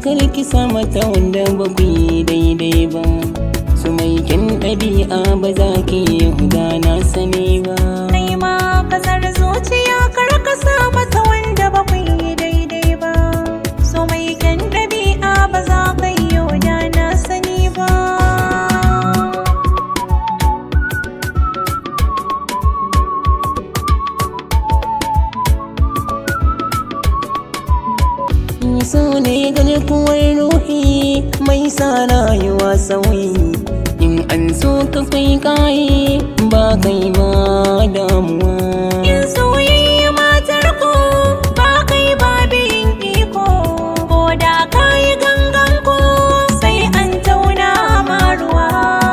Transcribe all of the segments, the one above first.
karki sa mata wanda ba ku yi daidai ba su mai kyan ɗabi'a ba za ki yi huda na sani ba Kai ma kasar zuciya kar ka sa mata wanda ba ku yi daidai ba. So mai kyan ɗabi'a ba za ka yi da na sani ba. so ne garkuwar ruhi mai sa rayuwa sauyi in an so ka kai kayi ba kai ba damuwa In soyayya matar ku ba kai ba biyin iko. Ko da ka yi gangan ku sai an tauna ma ruwa.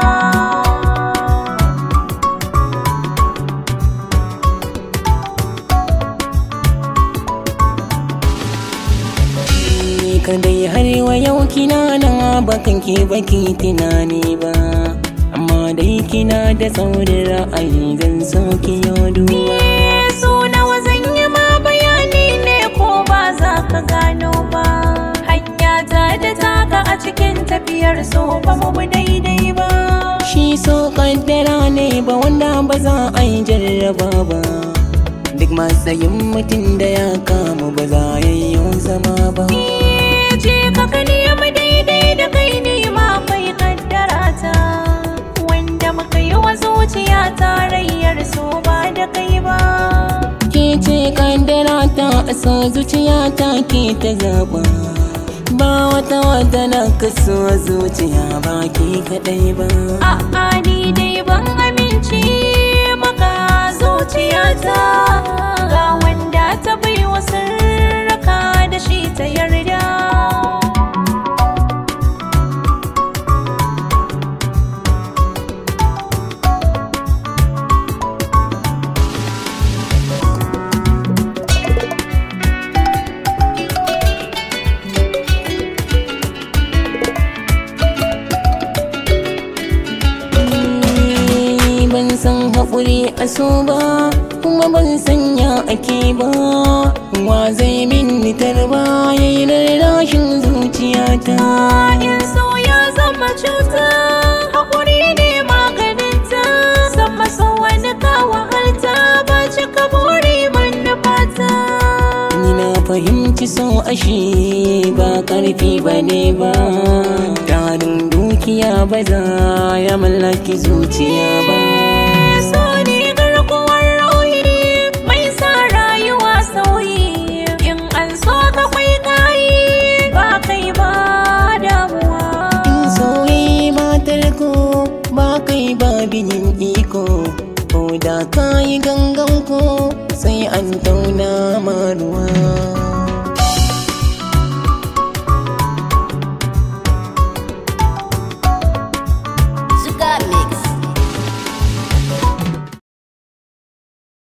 ni kadai har wa yau kina nan bakan ke baki tunani ba amma dai kina da saurin ra'ayi zan so ki yau duba so nawa zan yi ma bayani ne ko ba za ka gano ba hanya ta da taka a cikin tafiyar so ba mu bi daidai ba shi so kaddara ne ba wanda ba za a yi jarraba ba duk matsayin mutum da ya kama ba za ya yi zama ba je ka ka nemi daidai da kai ne ma kai kaddara ta wanda muka yi wa zuciya tarayyar so ba da kai ba ke ce kaddara ta so zuciya ta ke ta zaba ba wata wata na kaso zuciya ba ke kadai ba a'a ni dai ban amince maka zuciyata ga wanda ta bai wa sirraka da shi ta yarda Ni ban san haƙuri a so ba kuma ban sanya ake ba wa zai min tarba ya yi rarrashin zuciyata in so ya zama cuta hakuri ne maganinta sama so wani ka wahalta ba cika buri manufata ni na fahimci so ashe ba ƙarfi ba ne ba tarin dukiya ba za ya mallaki zuciya ba so ne garkuwar rauyi mai sa rayuwa sauyi in an so ka kwai kayi ba kai ba damuwa in sauyi matar ko ba kai ba binin iko ko da ka yi gangan ko sai an tauna maruwa